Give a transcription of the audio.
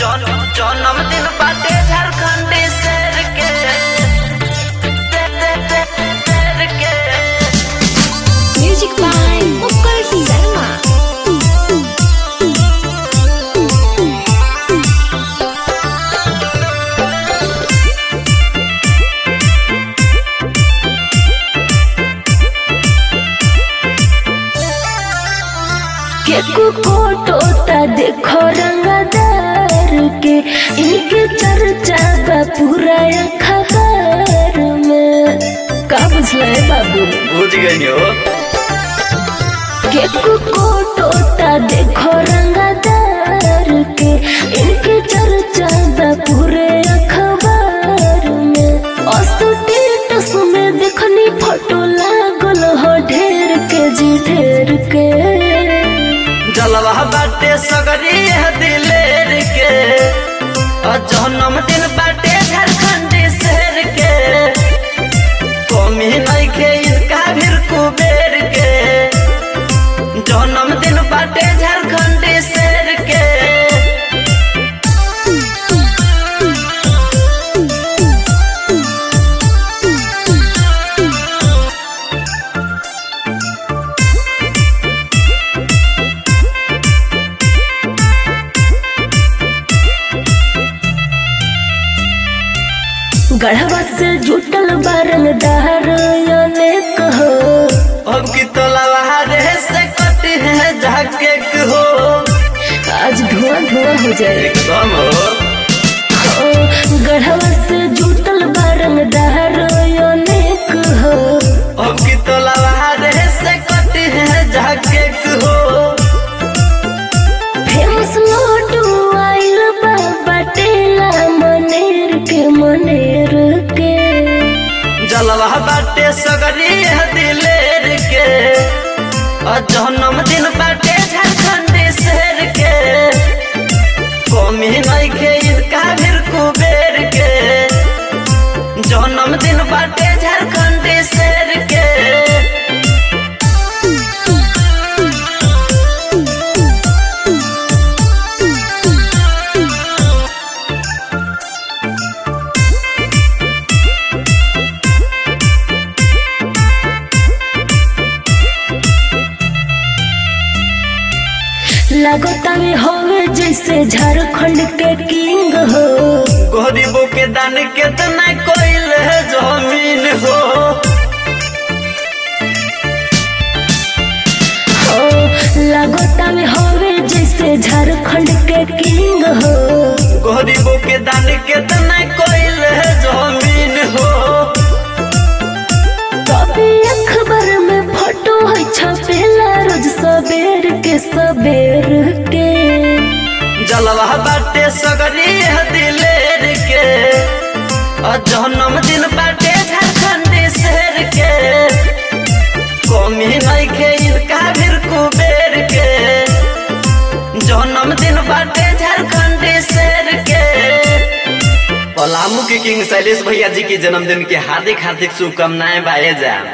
जौन जन्मदिन बाटे झारखंडी शेर के शेर के Music by Mukul Sharma. केकु कोटोता देखो रंगदार के इनके चर्चा बा पूरा खबर में का बुझला है बाबू बुझ गई हो केकु कोटोता देखो रंगदार के इनके चर्चा बा पूरे खबर में अस्टेटस में देखनी फोटो लागल हो ढेर के जी ढेर के जलवा बाटे सगरी है दिलेर के और जन्मदिन बाटे झारखंडी शेर के कमी नहीं के इनका भीर कुबेर के जन्मदिन बाटे झारखंडी शेर के गढ़वा से जुटल बारंग दहर अनेक हो अब की तो लवारे से कटी है जाके हो आज धुआं धुआं हो जाए एकदम हो हो गढ़वा से जुटल बारंग दहर अनेक हो अब की तो लवारे से कटी है जाके हो फेमस लोटू आइल बा बटेला मनेर के मनेर के जलवा बाटे सगरी है दिलेर के और जन्मदिन बाटे झारखंडी शेर के कमी नहीं के इनका भीर कुबेर के जन्मदिन बाटे झारखंडी शेर के लगता में होवे जैसे झारखंड के किंग हो गरीबों के दान कितना कोइल है जमीन हो हो लगता में होवे जैसे झारखंड के किंग हो गरीबों के दान कितना कोइल है जमीन हो कभी अखबार में फोटो है छपेला रोज सबेर के सबेर के जलवा बाटे सगरी है दिलेर के और जन्मदिन बाटे झारखंडी शेर के कमी नहीं के इनका भीर कुबेर के जन्मदिन बाटे झारखंडी शेर के पलामू के किंग शैलेश भैया जी के जन्मदिन के हार्दिक हार्दिक शुभकामनाएं बाए जा